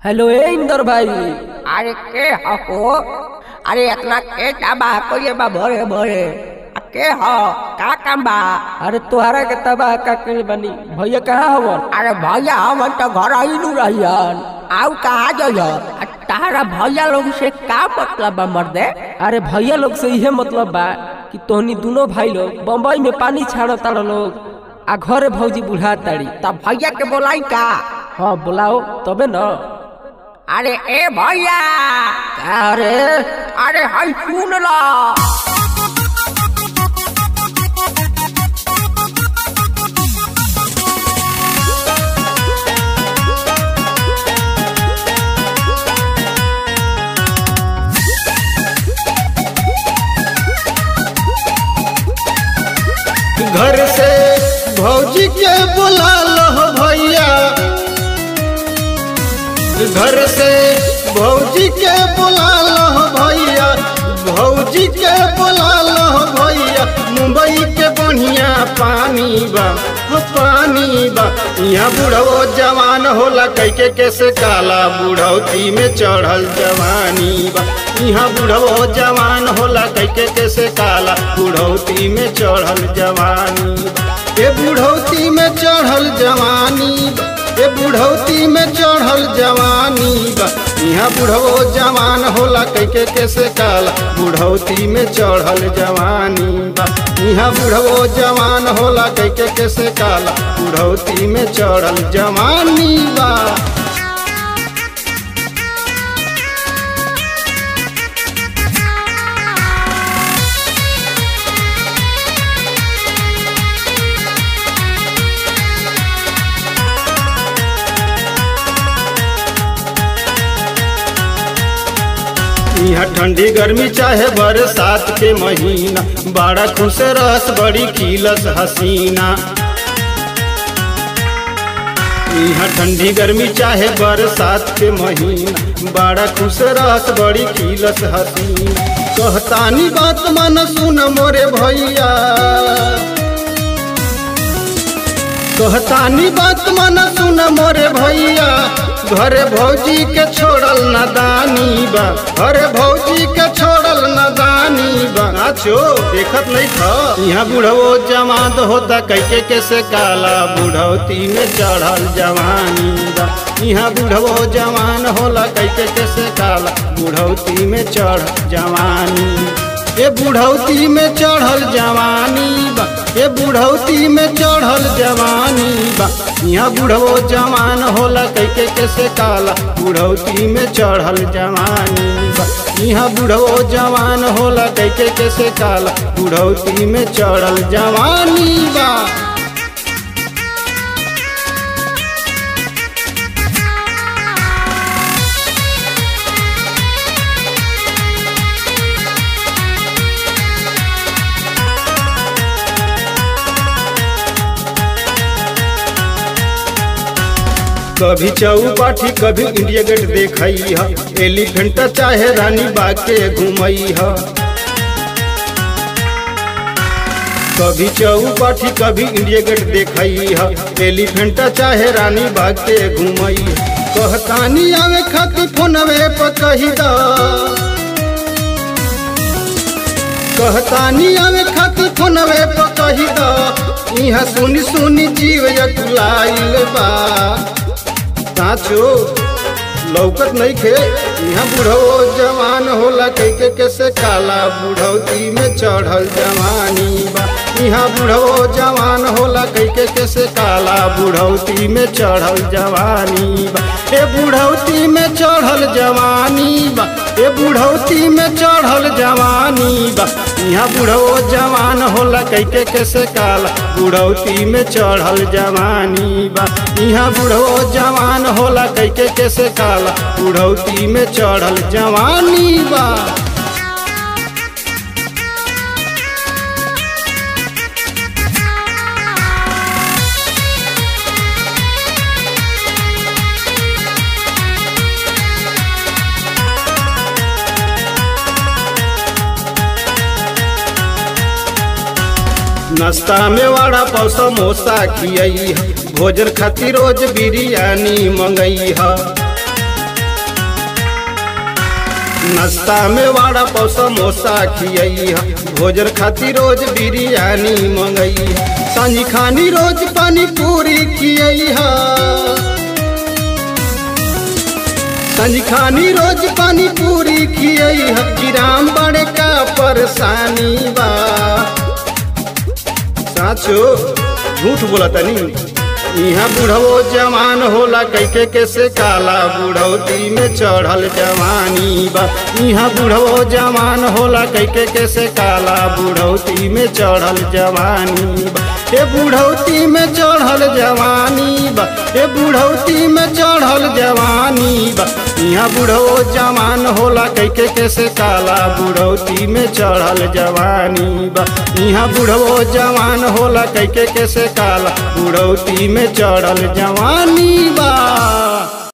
hello ए इंदर भाई अरे के हो अरे इतना के चाबा कोई बा भरे भरे आ के हो का काम बा अरे तोहरा के तबाह का कइल बनी भैया कहाँ हवन अरे भैया हम तो घर ही नु रहियन आउ कहाँ जइयन आ तारा भैया लोग से का मतलब बा मर्दे अरे भैया लोग से इहे मतलब बा कि तोहनी दोनों भाई लोग बम्बई में पानी छाड़ ताड़ लोग आ घरे भौजी बुढ़ा ताड़ी तब भैया के बोलाई का हाँ बुलाओ तबे न अरे ए भैया अरे अरे हई सुन ला घर से भौजी के बुला लो भैया घर से भौजी के बुला लो भैया भौजी के बुला लो भैया मुंबई के बढ़िया पानी बा हो पानी बा यहाँ बुढ़ो जवान होला कैके कैसे काला बुढ़ौती में चढ़ल जवानी बा यहाँ बुढ़ो जवान होला कैके कैसे काला बुढ़ौती में चढ़ल जवानी बा ए बुढ़ौती में चढ़ल जवानी बा ए बुढ़ौती में चढ़ल जवानी बा यहाँ बुढ़ो जवान होला कैके कैसे काला बुढ़ौती में चढ़ल जवानी बा यहाँ बुढ़ो जवान होला कैके कैसे काला बुढ़ौती में चढ़ल जवानी बा यहाँ ठंडी गर्मी चाहे बरसात के महीना बड़ा खुश रस बड़ी खिलस हसीना यहाँ ठंडी गर्मी चाहे बरसात के महीना बड़ा खुश रस बड़ी खिलस हसीना कहतानी बात मन सुन मोरे भैया कहतानी बात मन सुन मोरे भैया घरे भौजी के छोड़ल नदानी बा घरे भौजी के छोड़ल नदानी बा आछो देखत नहीं था यहाँ बुढ़ो जमात होता कैके कैसे काला बुढ़ौती में चढ़ल जवानी बा यहाँ बुढ़ो जवान होला कैके कैसे काला बुढ़ौती में चढ़ जवानी ए बुढ़ौती में चढ़ल जवानी बा ए बुढ़ौती में चढ़ल जवानी बा यहाँ बुढ़ो जवान होला कैके कैसे काला बुढ़ौती में चढ़ल जवानी बा यहाँ बुढ़ो जवान होला कैके कैसे काला बुढ़ौती में चढ़ल जवानी बा कभी चौपाठी कभी इंडिया गेट देखई ह एलिफेंट चाहे रानी बाग के घूमई ह कभी चौपाठी कभी इंडिया गेट देखई ह एलिफेंट चाहे रानी बाग के घूमई ह कहतानी आवे खातिर फोनवे पर कही द कहतानी आवे खातिर फोनवे पर कही द यहाँ सुनी सुनी जीव यकुलाइल बा साचो लौकत नहीं खे यहाँ बुढ़ो जवान होला कैके कैसे काला बुढ़ौती में चढ़ल जवानी बा यहाँ बुढ़ो जवान होला कैके कैसे काला बुढ़ौती में चढ़ल जवानी बा ए बुढ़ौती में चढ़ल जवानी बा ए बुढ़ौती में चढ़ल जवानी बा यहाँ बुढ़ो जवान होला कैके कैसे काला बुढ़ौती में चढ़ल जवानी बा यहाँ बुढ़ो जवान होला कैके कैसे काला बुढ़ौती में चढ़ल जवानी बा नाश्ता में वाड़ा पाव समोसा खियई भोजन खातिर रोज बिरयानी मंगई ह नाश्ता में वाड़ा पाव समोसा खियई भोजन खातिर रोज बिरयानी मंगई सांझी खानी रोज पानी पूरी खियई सांझी खानी रोज पानी पूरी खियई किराम बड़े का परेशानी बा साचो झूठ बोला तनी यहाँ बुढ़वो जवान होला कैके कैसे काला बुढ़ौती में चढ़ल जवानी बा यहाँ बुढ़वो जवान होला कैके कैसे काला बुढ़ौती में चढ़ल जवानी बा ए बुढ़ौती में चढ़ल जवानी बा ए बुढ़ौती में चढ़ल जवानी बा यहाँ बुढ़वो जवान होला कैके कैसे काला बुढ़ौती में चढ़ल जवानी बा यहाँ बुढ़वो जवान होला कैके कैसे काला बुढ़ौती में चढ़ल जवानी बा